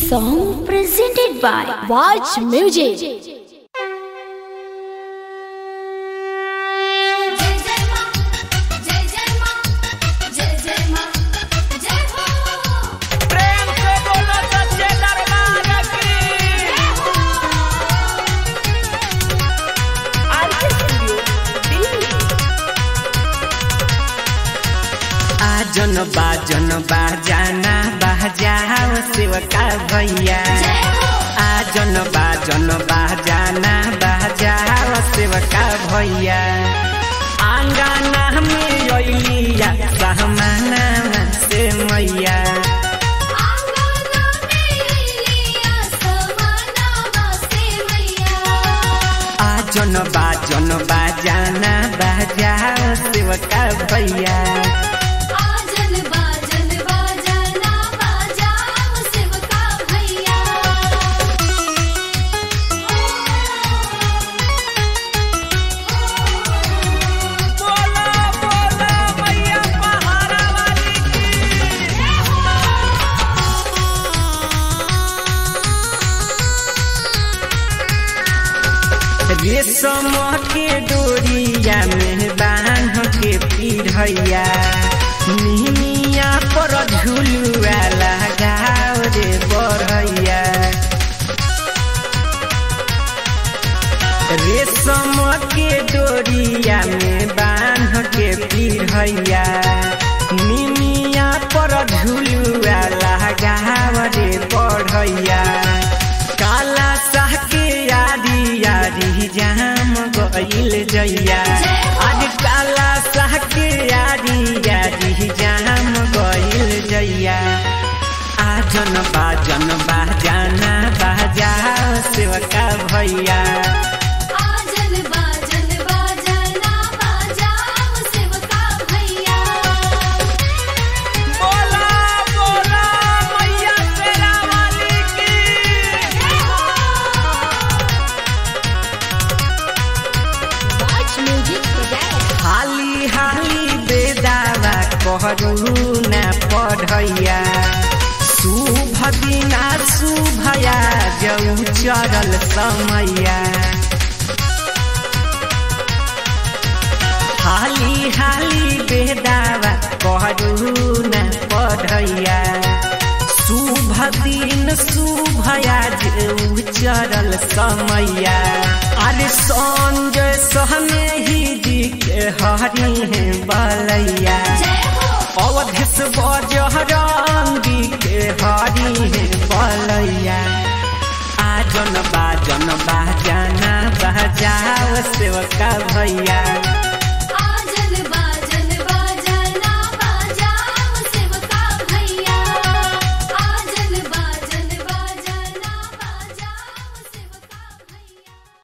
song presented by Watch Music. जय जय मां जय जय मां जय जय मां जय हो प्रेम से बोलो सच्चे दरबार की आरके स्टूडियो दिल्ली आजन बाजन बाजाना बाजाओ सेवका भैया जय हो आजन बाजन बाजाना बाजाओ सेवका भैया आंगना में अलिया सहमाना से मैया आंगना में लिया समाना वासे मैया आजन बाजन बाजाना बाजाओ सेवका भैया आजन बाजन बाजाना बाजाओ सेवका भैया बोला बोला मैया पहाड़ा वाली रेशम के डोरिया में बांध के पिढ़ैया निमिया पर झुलुआ लगाओ रे बढ़ैया रेशम के डोरिया में बांध के पिढ़ैया निमिया पर झुलुआ लगाव रे बढ़ैया काला साह के यारी यारी जाम गईल जैया आज काला साह के यारी यारी जाम गईल जैया आजन बाजन बाजाना बाजाओ सेवका भैया आजन बाजन बाजाना बाजाओ सेवका भैया बोला बोला मैया तेरा वाली की Watch Music presents. हाली हाली बेदावा कहरु न पढ़ैया शुभ दिना शुभया जौ चरल समैया हाली हाली बेदावा कहरु न पढ़ैया शुभ दिन शुभया जौ चरल समैया अरे संजय सहने ही जी के हरी है बलैया जय हो अवधेश बजरंगी के हरी है बलैया आजन बाजन बाजाना बजाओ सेवका भैया